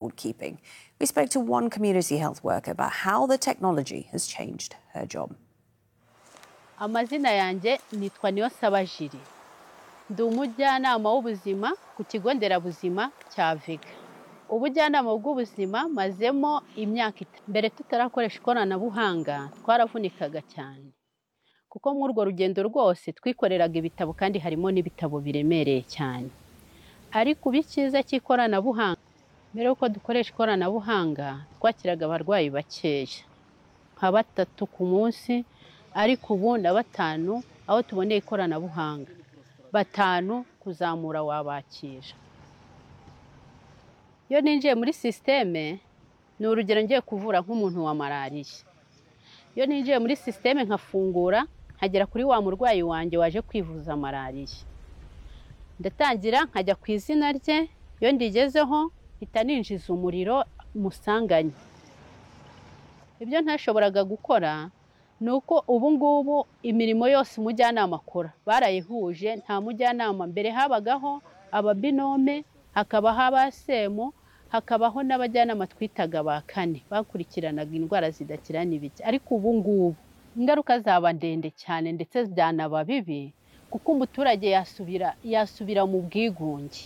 record keeping. We spoke to one community health worker about how the technology has changed her job. amazina yanjye nitwa niyonsaba jiri ndi umujyanama w'ubuzima ku kigo nderabuzima cya vega ubujyanama bw'ubuzima mazemo imyaka itanu mbere tutarakoresha ikoranabuhanga twaravunikaga cyane kuko muri urwo rugendo rwose twikoreraga ibitabo kandi harimo n'ibitabo biremereye cyane ariko ubu icyiza cy'ikoranabuhanga mbere y'uko dukoresha ikoranabuhanga twakiraga abarwayi bakeya nka batatu ku munsi ariko ubu na batanu aho tuboneye ikoranabuhanga batanu kuzamura wabakira iyo ninjiye muri sisiteme ni urugero ngiye kuvura nk'umuntu wa malariya iyo ninjiye muri sisiteme nkafungura nkagera kuri wa murwayi wanjye waje kwivuza malariya ndatangira nkajya ku izina rye iyo ndigezeho mpita ninjiza umuriro musanganye ibyo ntashoboraga gukora ni uko ubu ngubu imirimo yose umujyanama akora barayihuje nta mujyanama mbere habagaho ababinome hakabaho abasemu hakabaho n'abajyanama twitaga ba kane bakurikiranaga indwara zidakira n'ibiki ariko ubu ngubu ingaruka zaba ndende cyane ndetse byanaba bibi kuko umuturage yasubira yasubira mu bwigunge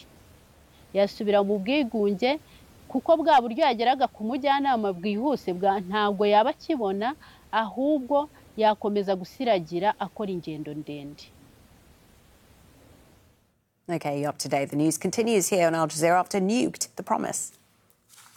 yasubira mu bwigunge kuko bwa buryo yageraga ku mujyanama bwihuse bwa ntabwo yaba akibona ahubwo yakomeza gusiragira akora ingendo ndende Okay, you're up to date. The news continues here on Al Jazeera after Nuked the Promise.